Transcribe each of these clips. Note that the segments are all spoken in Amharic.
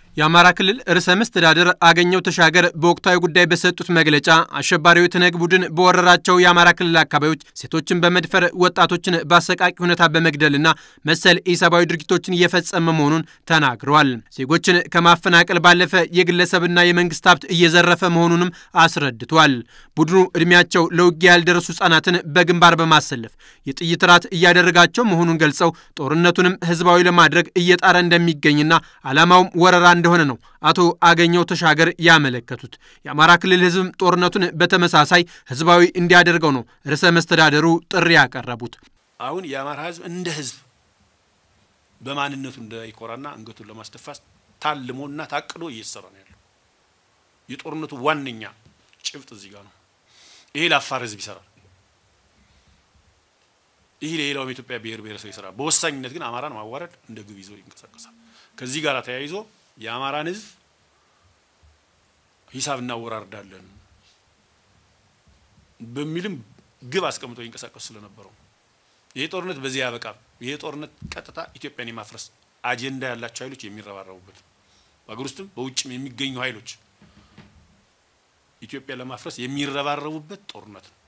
የአማራ ክልል ርዕሰ መስተዳድር አገኘው ተሻገር በወቅታዊ ጉዳይ በሰጡት መግለጫ አሸባሪው የትነግ ቡድን በወረራቸው የአማራ ክልል አካባቢዎች ሴቶችን በመድፈር ወጣቶችን በአሰቃቂ ሁኔታ በመግደልና መሰል ኢሰብአዊ ድርጊቶችን እየፈጸመ መሆኑን ተናግረዋል። ዜጎችን ከማፈናቀል ባለፈ የግለሰብና የመንግስት ሀብት እየዘረፈ መሆኑንም አስረድቷል። ቡድኑ ዕድሜያቸው ለውጊያ ያልደረሱ ህጻናትን በግንባር በማሰለፍ የጥይት ራት እያደረጋቸው መሆኑን ገልጸው ጦርነቱንም ህዝባዊ ለማድረግ እየጣረ እንደሚገኝና ዓላማውም ወረራ እንደሆነ ነው አቶ አገኘው ተሻገር ያመለከቱት። የአማራ ክልል ህዝብም ጦርነቱን በተመሳሳይ ህዝባዊ እንዲያደርገው ነው ርዕሰ መስተዳደሩ ጥሪ ያቀረቡት። አሁን የአማራ ህዝብ እንደ ህዝብ በማንነቱ እንዳይኮራና አንገቱን ለማስደፋት ታልሞና ታቅዶ እየተሰራ ነው ያለው። የጦርነቱ ዋነኛ ጭብጥ እዚህ ጋር ነው። ይሄ ለአፋር ህዝብ ይሰራል። ይህ ለሌላውም የኢትዮጵያ ብሔር ብሔረሰብ ይሰራል። በወሳኝነት ግን አማራን ማዋረድ እንደ ግብ ይዞ ይንቀሳቀሳል። ከዚህ ጋር ተያይዞ የአማራን ህዝብ ሂሳብ እናወራርዳለን በሚልም ግብ አስቀምጠው ይንቀሳቀሱ ስለነበረው ይሄ ጦርነት በዚህ ያበቃም። ይሄ ጦርነት ቀጥታ ኢትዮጵያን የማፍረስ አጀንዳ ያላቸው ኃይሎች የሚረባረቡበት በሀገር ውስጥም በውጭም የሚገኙ ኃይሎች ኢትዮጵያ ለማፍረስ የሚረባረቡበት ጦርነት ነው።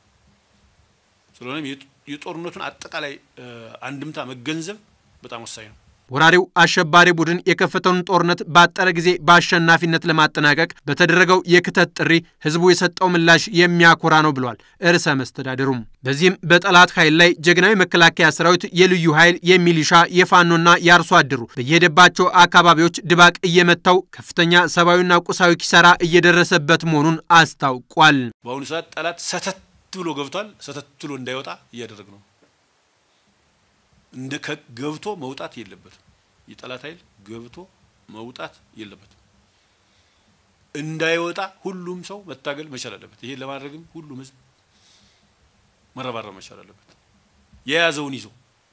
ስለሆነም የጦርነቱን አጠቃላይ አንድምታ መገንዘብ በጣም ወሳኝ ነው። ወራሪው አሸባሪ ቡድን የከፈተውን ጦርነት ባጠረ ጊዜ በአሸናፊነት ለማጠናቀቅ በተደረገው የክተት ጥሪ ህዝቡ የሰጠው ምላሽ የሚያኮራ ነው ብሏል ርዕሰ መስተዳድሩም። በዚህም በጠላት ኃይል ላይ ጀግናዊ መከላከያ ሰራዊት፣ የልዩ ኃይል፣ የሚሊሻ፣ የፋኖና የአርሶ አደሩ በየሄደባቸው አካባቢዎች ድባቅ እየመታው ከፍተኛ ሰብአዊና ቁሳዊ ኪሳራ እየደረሰበት መሆኑን አስታውቋል። በአሁኑ ሰዓት ጠላት ሰተት ብሎ ገብቷል። ሰተት ብሎ እንዳይወጣ እያደረግ ነው እንደ ገብቶ መውጣት የለበትም። የጠላት ኃይል ገብቶ መውጣት የለበትም። እንዳይወጣ ሁሉም ሰው መታገል መቻል አለበት። ይሄን ለማድረግም ሁሉም ህዝብ መረባረብ መቻል አለበት። የያዘውን ይዞ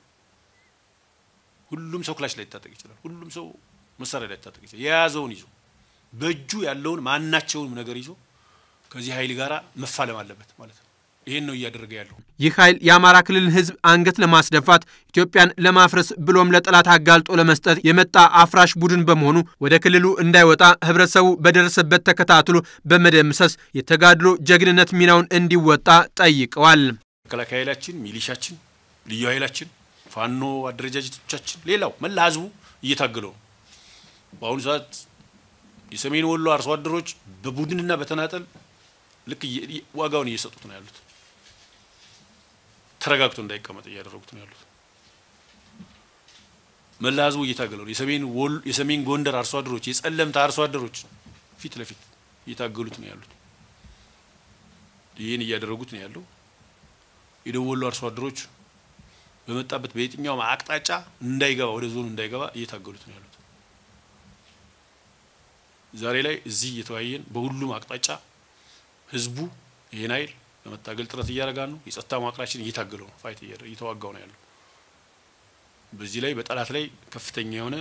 ሁሉም ሰው ክላሽ ላይ ሊታጠቅ ይችላል። ሁሉም ሰው መሳሪያ ላይ ሊታጠቅ ይችላል። የያዘውን ይዞ በእጁ ያለውን ማናቸውንም ነገር ይዞ ከዚህ ኃይል ጋራ መፋለም አለበት ማለት ነው። ይህን ነው እያደረገ ያለው። ይህ ኃይል የአማራ ክልል ህዝብ አንገት ለማስደፋት ኢትዮጵያን ለማፍረስ ብሎም ለጠላት አጋልጦ ለመስጠት የመጣ አፍራሽ ቡድን በመሆኑ ወደ ክልሉ እንዳይወጣ ህብረተሰቡ በደረሰበት ተከታትሎ በመደምሰስ የተጋድሎ ጀግንነት ሚናውን እንዲወጣ ጠይቀዋል። መከላከያ ኃይላችን፣ ሚሊሻችን፣ ልዩ ኃይላችን፣ ፋኖ አደረጃጀቶቻችን፣ ሌላው መላ ህዝቡ እየታገለው ነው። በአሁኑ ሰዓት የሰሜን ወሎ አርሶ አደሮች በቡድንና በተናጠል ልክ ዋጋውን እየሰጡት ነው ያሉት። ተረጋግቶ እንዳይቀመጥ እያደረጉት ነው ያሉት። መላ ህዝቡ እየታገለው ነው። የሰሜን ወሎ የሰሜን ጎንደር አርሶ አደሮች፣ የጸለምታ አርሶ አደሮች ፊት ለፊት እየታገሉት ነው ያሉት። ይህን እያደረጉት ነው ያለው። የደቡብ ወሎ አርሶ አደሮች በመጣበት በየትኛውም አቅጣጫ እንዳይገባ ወደ ዞኑ እንዳይገባ እየታገሉት ነው ያሉት። ዛሬ ላይ እዚህ እየተወያየን በሁሉም አቅጣጫ ህዝቡ ይህን ኃይል ለመታገል ጥረት እያደረጋ ነው። የጸጥታ መዋቅራችን እየታገለው ነው፣ ፋይት እየተዋጋው ነው ያለው። በዚህ ላይ በጠላት ላይ ከፍተኛ የሆነ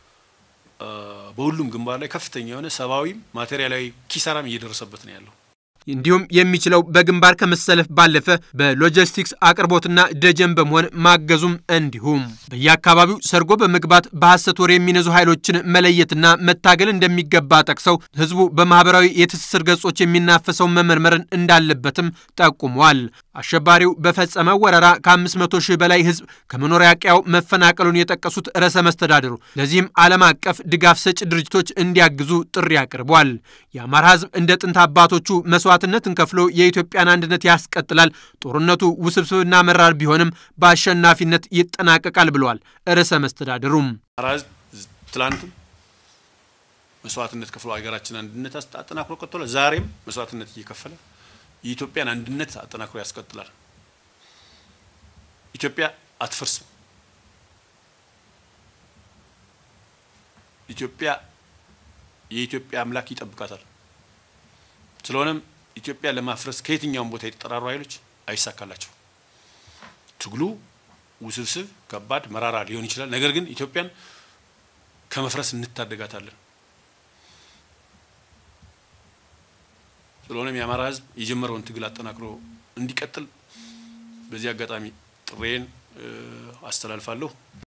በሁሉም ግንባር ላይ ከፍተኛ የሆነ ሰብአዊም ማቴሪያላዊ ኪሳራም እየደረሰበት ነው ያለው። እንዲሁም የሚችለው በግንባር ከመሰለፍ ባለፈ በሎጂስቲክስ አቅርቦትና ደጀን በመሆን ማገዙም እንዲሁም በየአካባቢው ሰርጎ በመግባት በሐሰት ወሬ የሚነዙ ኃይሎችን መለየትና መታገል እንደሚገባ ጠቅሰው ህዝቡ በማህበራዊ የትስስር ገጾች የሚናፈሰውን መመርመርን እንዳለበትም ጠቁመዋል። አሸባሪው በፈጸመው ወረራ ከ500 ሺህ በላይ ህዝብ ከመኖሪያ ቀያው መፈናቀሉን የጠቀሱት ርዕሰ መስተዳድሩ ለዚህም ዓለም አቀፍ ድጋፍ ሰጪ ድርጅቶች እንዲያግዙ ጥሪ አቅርቧል። የአማራ ህዝብ እንደ ጥንት አባቶቹ መስዋዕትነትን ከፍሎ የኢትዮጵያን አንድነት ያስቀጥላል። ጦርነቱ ውስብስብና መራር ቢሆንም በአሸናፊነት ይጠናቀቃል ብለዋል ርዕሰ መስተዳድሩም። አማራ ህዝብ ትላንትም መስዋዕትነት ከፍሎ ሀገራችን አንድነት አጠናክሮ ቀጥሏል። ዛሬም መስዋዕትነት እየከፈለ የኢትዮጵያን አንድነት አጠናክሮ ያስቀጥላል። ኢትዮጵያ አትፈርስም። ኢትዮጵያ የኢትዮጵያ አምላክ ይጠብቃታል። ስለሆነም ኢትዮጵያ ለማፍረስ ከየትኛውም ቦታ የተጠራሩ ኃይሎች አይሳካላቸው። ትግሉ ውስብስብ፣ ከባድ፣ መራራ ሊሆን ይችላል። ነገር ግን ኢትዮጵያን ከመፍረስ እንታደጋታለን። ስለሆነም የአማራ ሕዝብ የጀመረውን ትግል አጠናክሮ እንዲቀጥል በዚህ አጋጣሚ ጥሬን አስተላልፋለሁ።